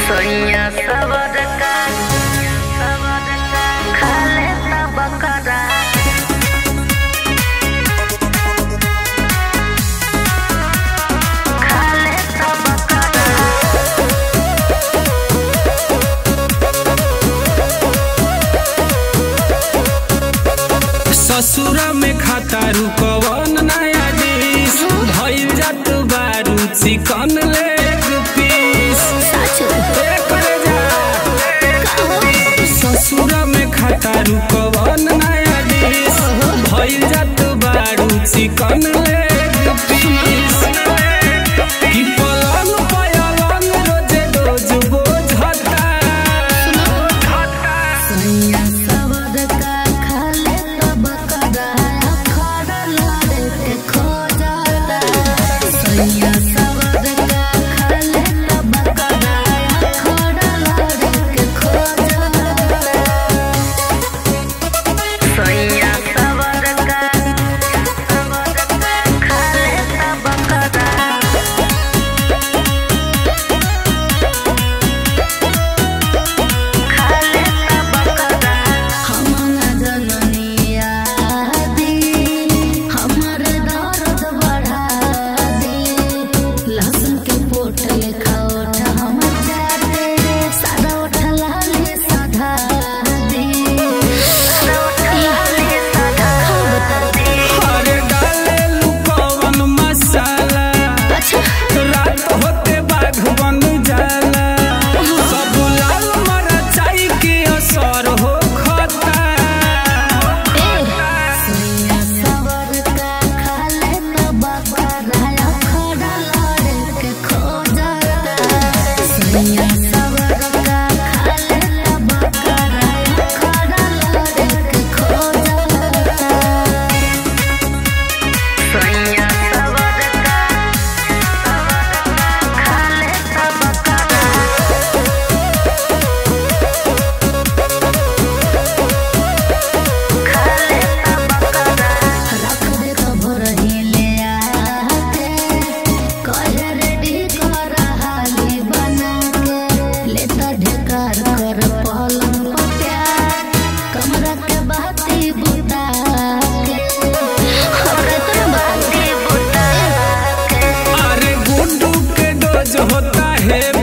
सोनिया सबर का खाले ना बकरा खाले ना बकरा ससुरा में खाता रुकवन नया डिश भइल जात बारू चिकन लेग पीस ए करे जा ससुरा में खाता रुकवन नया डिश भइल जात बारू चिकन लेग पीस की पलंग पयलंग रोजे रोज बोझता सोनिया सबर का खाले ना बकरा खड़ा लड़े के खो जाता सोनिया सबर का खाले ना बकरा खड़ा लड़े के खो जाता सोनिया सबर का खाले ना बकरा खाले ना बकरा हम न जननिया दी हमर दर्द बढ़ा दी लहसुन के पोट लेखा ओठ हम जाते सादा ओठ लाले साधा दी सादा ओठ लाले साधा दी अरे डाले लुकवन मसाला अच्छा रात होते बाघ बन जाला सब लाल मरचाई के असर हो खता सोनिया सबर का खाले ना बकरा खड़ा लड़े के खो जाता सोनिया सबर का खाले ना बकरा खड़ा लड़े के खो जाता सोनिया सबर का खाले ना बकरा खाले ना बकरा रख दे खबर ही ले आके कहे रेडी कर हाली बना के लेता ढेकार कर पलंग पर प्यार कमरा के बाती बुता के हमरा तो बाती बुता के अरे गुड्डू के डोज होता है